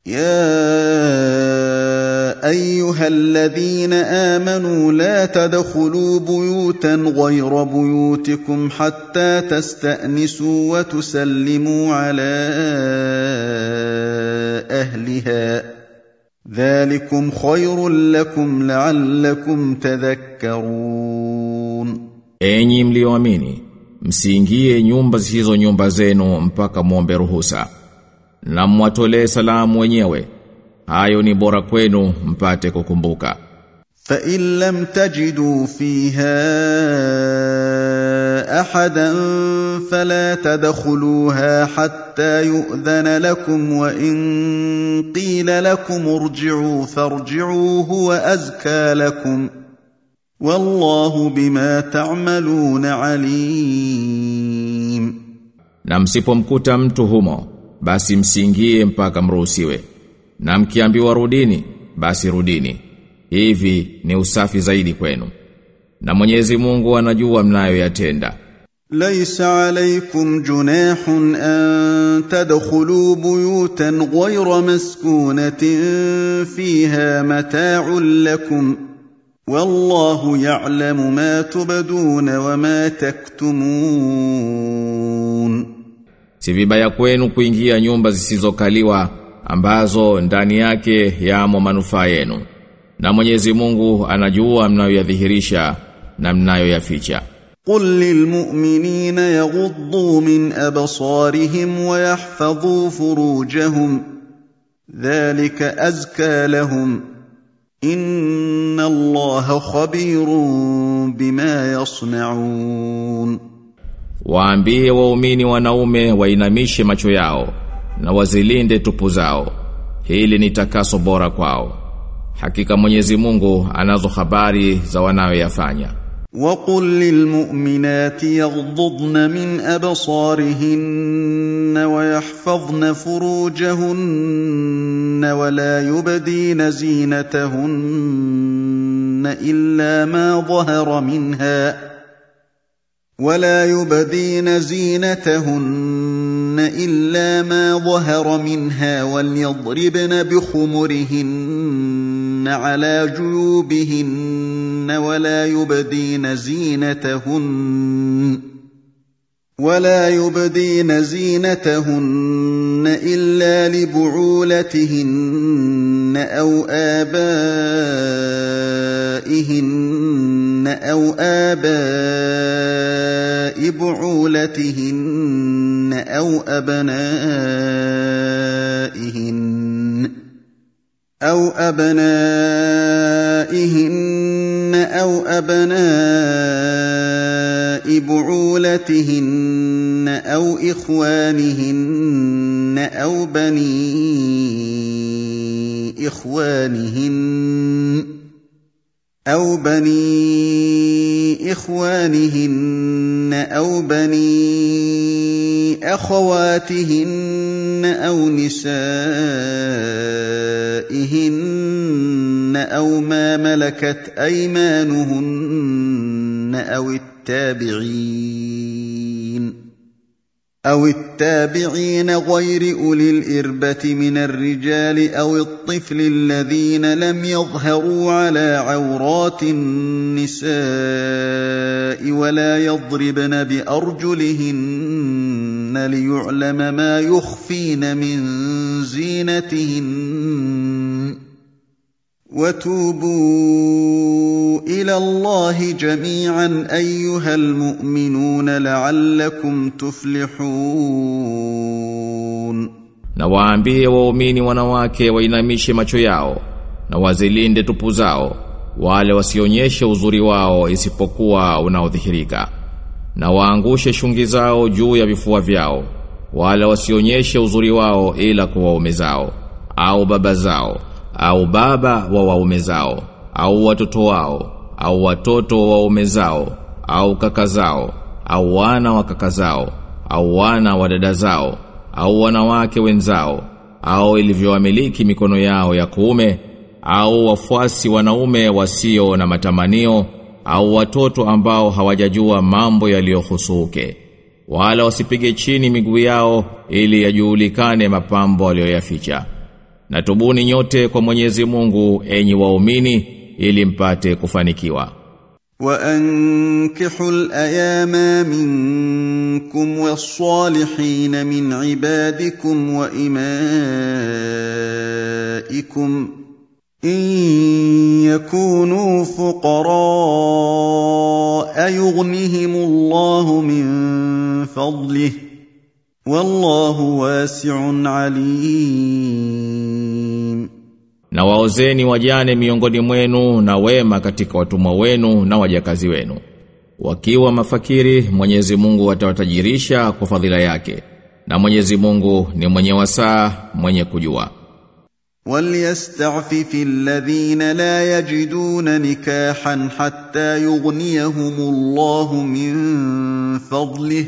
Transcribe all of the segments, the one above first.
يا ايها الذين امنوا لا تدخلوا بيوتا غير بيوتكم حتى تستانسوا وتسلموا على اهلها ذلكم خير لكم لعلكم تذكرون Enyi mlioamini, msiingie nyumba zisizo nyumba zenu mpaka muombe ruhusa. Na mwatolee salamu wenyewe. Hayo ni bora kwenu mpate kukumbuka. فان لم تجدوا فيها احدا فلا تدخلوها حتى يؤذن لكم وان قيل لكم ارجعوا فارجعوا هو ازكى لكم والله بما تعملون عليم Na msipomkuta mtu humo, basi msiingie mpaka mruhusiwe. Na mkiambiwa rudini, basi rudini. Hivi ni usafi zaidi kwenu. Na Mwenyezi Mungu anajua mnayoyatenda. ليس عليكم جناح ان تدخلوا بيوتا غير مسكونه فيها متاع لكم والله يعلم ما تبدون وما تكتمون Si vibaya kwenu kuingia nyumba zisizokaliwa ambazo ndani yake yamo manufaa yenu. Na Mwenyezi Mungu anajua mnayoyadhihirisha na mnayoyaficha. قل للمؤمنين يغضوا من ابصارهم ويحفظوا فروجهم ذلك ازكى لهم ان الله خبير بما يصنعون Waambie waumini wanaume wainamishe macho yao na wazilinde tupu zao. Hili ni takaso bora kwao. Hakika Mwenyezi Mungu anazo habari za wanayoyafanya. وقل للمؤمنات يغضضن من ابصارهن ويحفظن فروجهن ولا يبدين زينتهن الا ما ظهر منها ولا يبدين زينتهن الا ما ظهر منها وليضربن بخمرهن على جيوبهن ولا يبدين زينتهن ولا يبدين زينتهن الا لبعولتهن او ابائهن او اباء بعولتهن او ابنائهن أو أبنائهن أو أبناء بعولتهن أو إخوانهن أو بني إخوانهن أو بني إخوانهن أو بني أخواتهن أو نسائهن أو ما ملكت أيمانهن أو التابعين أو التابعين غير أولي الإربة من الرجال أو الطفل الذين لم يظهروا على عورات النساء ولا يضربن بأرجلهن ليعلم ما يخفين من زينتهن وتوبوا الى الله جميعا ايها المؤمنون لعلكم تفلحون Na waambie waumini wanawake wainamishe macho yao na wazilinde tupu zao wale wasionyeshe uzuri wao isipokuwa unaodhihirika na waangushe shungi zao juu ya vifua vyao wale wasionyeshe uzuri wao ila kwa waume zao au baba zao au baba wa waume zao au watoto wao au watoto wa waume zao au kaka zao au wana wa kaka zao au wana wa dada zao au wanawake wenzao au ilivyowamiliki mikono yao ya kuume au wafuasi wanaume wasio na matamanio au watoto ambao hawajajua mambo yaliyohusuke wala wasipige chini miguu yao ili yajulikane mapambo aliyoyaficha Na tubuni nyote kwa Mwenyezi Mungu enyi waumini ili mpate kufanikiwa. وأنكحوا الأيام منكم والصالحين من عبادكم وإمائكم إن يكونوا فقراء يغنهم الله من فضله والله واسع عليم Na waozeni wajane miongoni mwenu na wema katika watumwa wenu na wajakazi wenu. Wakiwa mafakiri Mwenyezi Mungu atawatajirisha kwa fadhila yake. Na Mwenyezi Mungu ni mwenye wasaa, mwenye kujua. وليستعفف الذين لا يجدون نكاحا حتى يغنيهم الله من فضله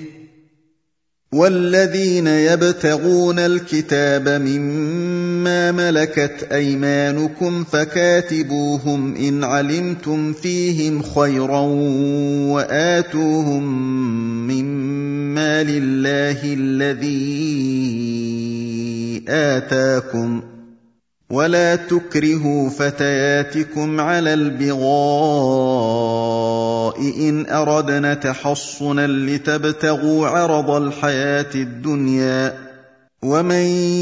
والذين يبتغون الكتاب مما ملكت ايمانكم فكاتبوهم ان علمتم فيهم خيرا واتوهم مما لله الذي اتاكم ولا تكرهوا فتياتكم على البغاء ان اردنا تحصنا لتبتغوا عرض الحياه الدنيا ومن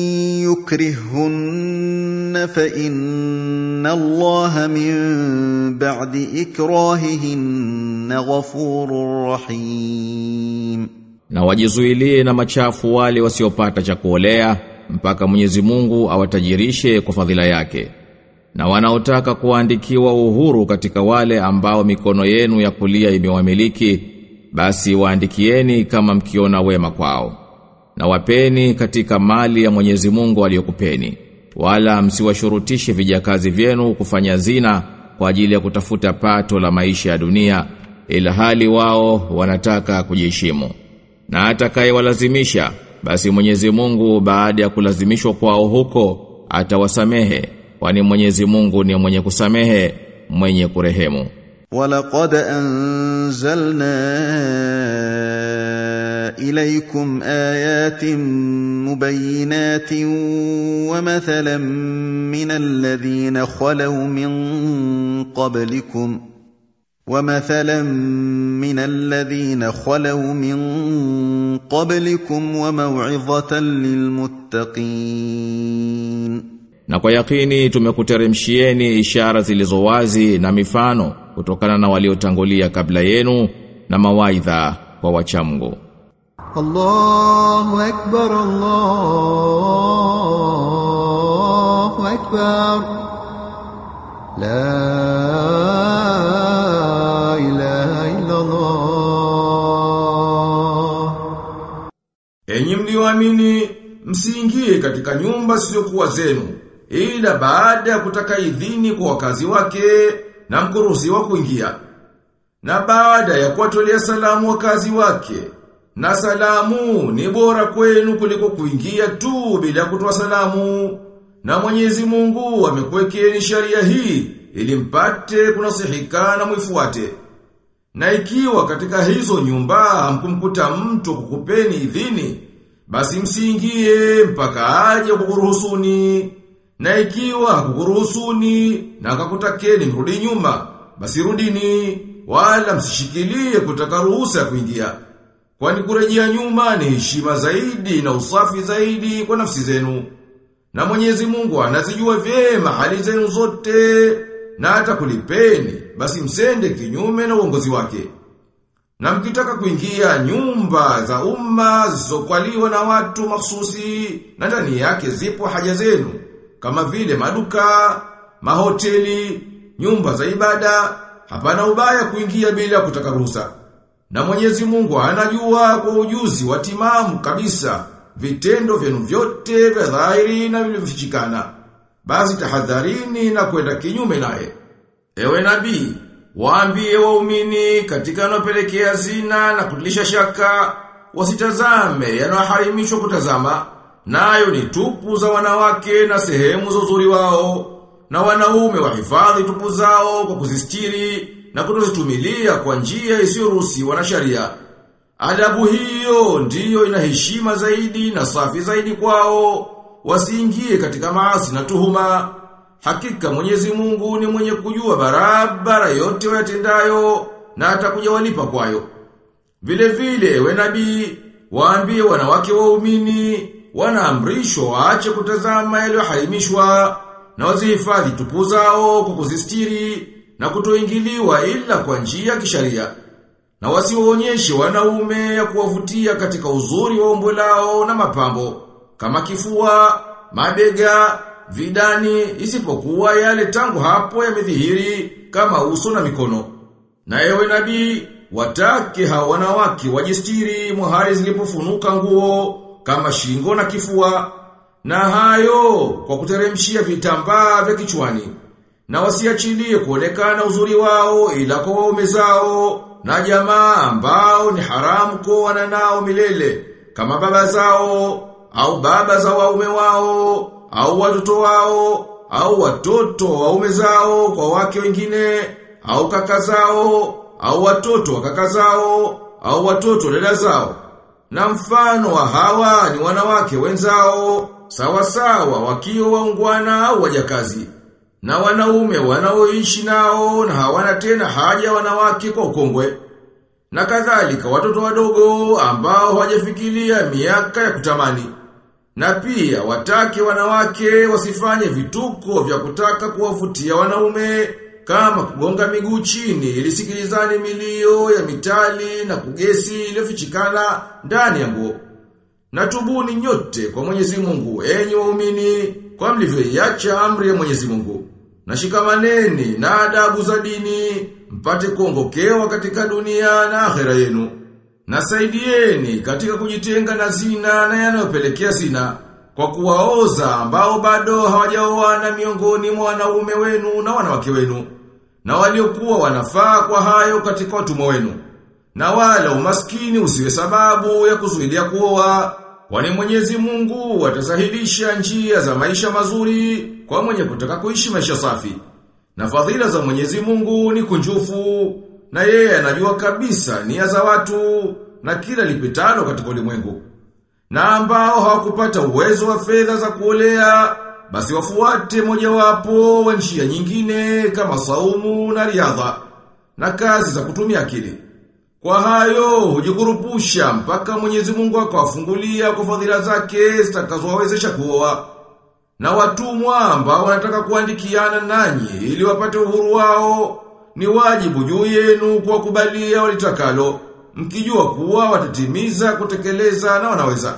يكرههن فان الله من بعد اكراههن غفور رحيم Na wajizuilie na machafu wale wasiopata cha kuolea mpaka Mwenyezi Mungu awatajirishe kwa fadhila yake. Na wanaotaka kuandikiwa uhuru katika wale ambao mikono yenu ya kulia imewamiliki, basi waandikieni kama mkiona wema kwao. Na wapeni katika mali ya Mwenyezi Mungu aliyokupeni. Wala msiwashurutishe vijakazi vyenu kufanya zina kwa ajili ya kutafuta pato la maisha ya dunia, ila hali wao wanataka kujiheshimu. Na atakayewalazimisha basi Mwenyezi Mungu baada ya kulazimishwa kwao huko atawasamehe kwani Mwenyezi Mungu ni mwenye kusamehe mwenye kurehemu ولقد أنزلنا إليكم آيات مبينات ومثلا من الذين خلوا من قبلكم ومثلا من الذين خلوا من قبلكم وموعظة للمتقين na kwa yakini tumekuteremshieni ishara zilizo wazi na mifano kutokana na waliotangulia kabla yenu na mawaidha kwa wachamgu الله أكبر الله أكبر لا إله إلا الله Enyi mlioamini msiingie katika nyumba zisizokuwa zenu ila baada ya kutaka idhini kwa wakazi wake na mkuruhusiwa kuingia. Na baada ya kuwatolea salamu wakazi wake na salamu ni bora kwenu kuliko kuingia tu bila kutoa salamu. Na Mwenyezi Mungu amekuwekeni sharia hii ili mpate kunasihika na mwifuate. Na ikiwa katika hizo nyumba hamkumkuta mtu kukupeni idhini, basi msiingie mpaka aje kukuruhusuni. Na ikiwa hakukuruhusuni na akakutakeni mrudi nyuma, basi rudini, wala msishikilie kutaka ruhusa ya kuingia. Kwani kurejea nyuma ni heshima zaidi na usafi zaidi kwa nafsi zenu. Na Mwenyezi Mungu anazijua vyema hali zenu zote na hata kulipeni, basi msende kinyume na uongozi wake. Na mkitaka kuingia nyumba za umma zisizokwaliwa na watu mahsusi na ndani yake zipo haja zenu kama vile maduka, mahoteli, nyumba za ibada, hapana ubaya kuingia bila kutaka ruhusa. Na Mwenyezi Mungu anajua kwa ujuzi wa timamu kabisa vitendo vyenu vyote vya dhahiri na vilivyofichikana. Basi tahadharini na kwenda kinyume naye. Ewe nabii, waambie waumini katika yanayopelekea zina na kutilisha shaka, wasitazame yanayoharimishwa kutazama, nayo ni tupu za wanawake na sehemu za uzuri wao, na wanaume wahifadhi tupu zao kwa kuzistiri na kutozitumilia kwa njia isiyoruhusiwa na sharia. Adabu hiyo ndiyo ina heshima zaidi na safi zaidi kwao, wasiingie katika maasi na tuhuma. Hakika Mwenyezi Mungu ni mwenye kujua barabara yote wayatendayo na atakuja walipa kwayo. Vile vile we nabii waambie wanawake waumini wanaamrishwa waache kutazama yaliyoharimishwa na wazihifadhi tupu zao kwa kuzistiri na kutoingiliwa ila kwa njia ya kisharia. Na wasiwaonyeshe wanaume ya kuwavutia katika uzuri wa umbo lao na mapambo kama kifua, mabega, vidani isipokuwa yale tangu hapo yamedhihiri kama uso na mikono. Na ewe nabii watake hao wanawake wajistiri mahali zilipofunuka nguo kama shingo na kifua na hayo kwa kuteremshia vitambaa vya kichwani na wasiachilie kuonekana uzuri wao ila kwa waume zao na jamaa ambao ni haramu kuoana nao milele kama baba zao au baba za waume wao au watoto wao au watoto wa waume zao kwa wake wengine au kaka zao au watoto wa kaka zao au watoto dada zao na mfano wa hawa ni wanawake wenzao sawa sawa wakiwa waungwana au wajakazi na wanaume wanaoishi nao na hawana tena haja wanawake kwa ukongwe na kadhalika watoto wadogo ambao hawajafikiria miaka ya kutamani na pia watake wanawake wasifanye vituko vya kutaka kuwavutia wanaume kama kugonga miguu chini ili sikilizane milio ya mitali na kugesi iliyofichikana ndani ya nguo. Na tubuni nyote kwa Mwenyezi Mungu enyi waumini kwa mlivyoiacha amri ya Mwenyezi Mungu. Na shikamaneni na adabu za dini mpate kuongokewa katika dunia na akhera yenu. Na saidieni katika kujitenga na zina na yanayopelekea zina kwa kuwaoza ambao bado hawajaoana miongoni mwa wanaume wenu na wanawake wenu na waliokuwa wanafaa kwa hayo katika watumwa wenu na wala umaskini usiwe sababu ya kuzuilia kuoa kwani Mwenyezi Mungu atasahilisha njia za maisha mazuri kwa mwenye kutaka kuishi maisha safi na fadhila za Mwenyezi Mungu ni kunjufu na yeye anajua kabisa nia za watu na kila lipitalo katika ulimwengu na ambao hawakupata uwezo wa fedha za kuolea basi wafuate mojawapo wa njia nyingine kama saumu na riadha na kazi za kutumia akili. Kwa hayo hujikurupusha mpaka Mwenyezi Mungu akawafungulia kwa fadhila zake zitakazowawezesha kuoa. Na watumwa ambao wanataka kuandikiana nanyi ili wapate uhuru wao ni wajibu juu yenu kuwakubalia walitakalo mkijua kuwa watatimiza kutekeleza na wanaweza.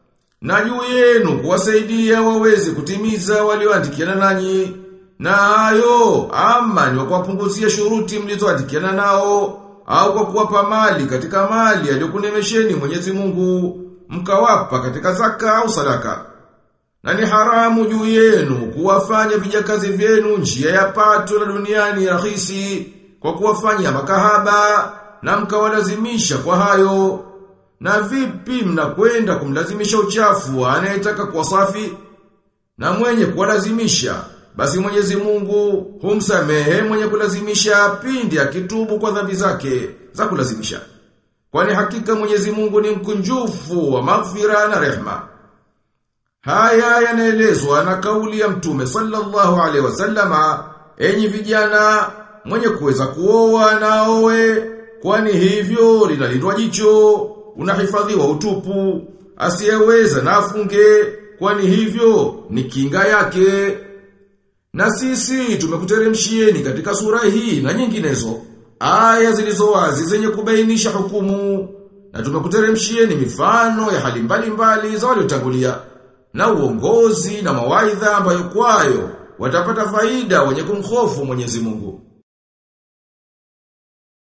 Na juu yenu kuwasaidia waweze kutimiza walioandikiana nanyi. Na hayo ama ni kuwapunguzia shuruti mlizoandikiana nao au kwa kuwapa mali katika mali aliyokunemesheni Mwenyezi Mungu mkawapa katika zaka au sadaka. Na ni haramu juu yenu kuwafanya vijakazi vyenu njia ya pato la duniani rahisi kwa kuwafanya makahaba na mkawalazimisha kwa hayo. Na vipi mnakwenda kumlazimisha uchafu anayetaka kuwa safi? Na mwenye kuwalazimisha, basi Mwenyezi Mungu humsamehe mwenye kulazimisha pindi akitubu kwa dhambi zake za kulazimisha. Kwani hakika Mwenyezi Mungu ni mkunjufu wa maghfira na rehma. Haya yanaelezwa na kauli ya Mtume sallallahu alaihi wasallama, enyi vijana mwenye kuweza kuoa na aoe, kwani hivyo linalindwa jicho, unahifadhiwa utupu, asiyeweza na afunge, kwani hivyo ni kinga yake. Na sisi tumekuteremshieni katika sura hii na nyinginezo, aya zilizo wazi zenye kubainisha hukumu, na tumekuteremshieni mifano ya hali mbalimbali za waliotangulia, na uongozi na mawaidha ambayo kwayo watapata faida wenye kumhofu Mwenyezi Mungu.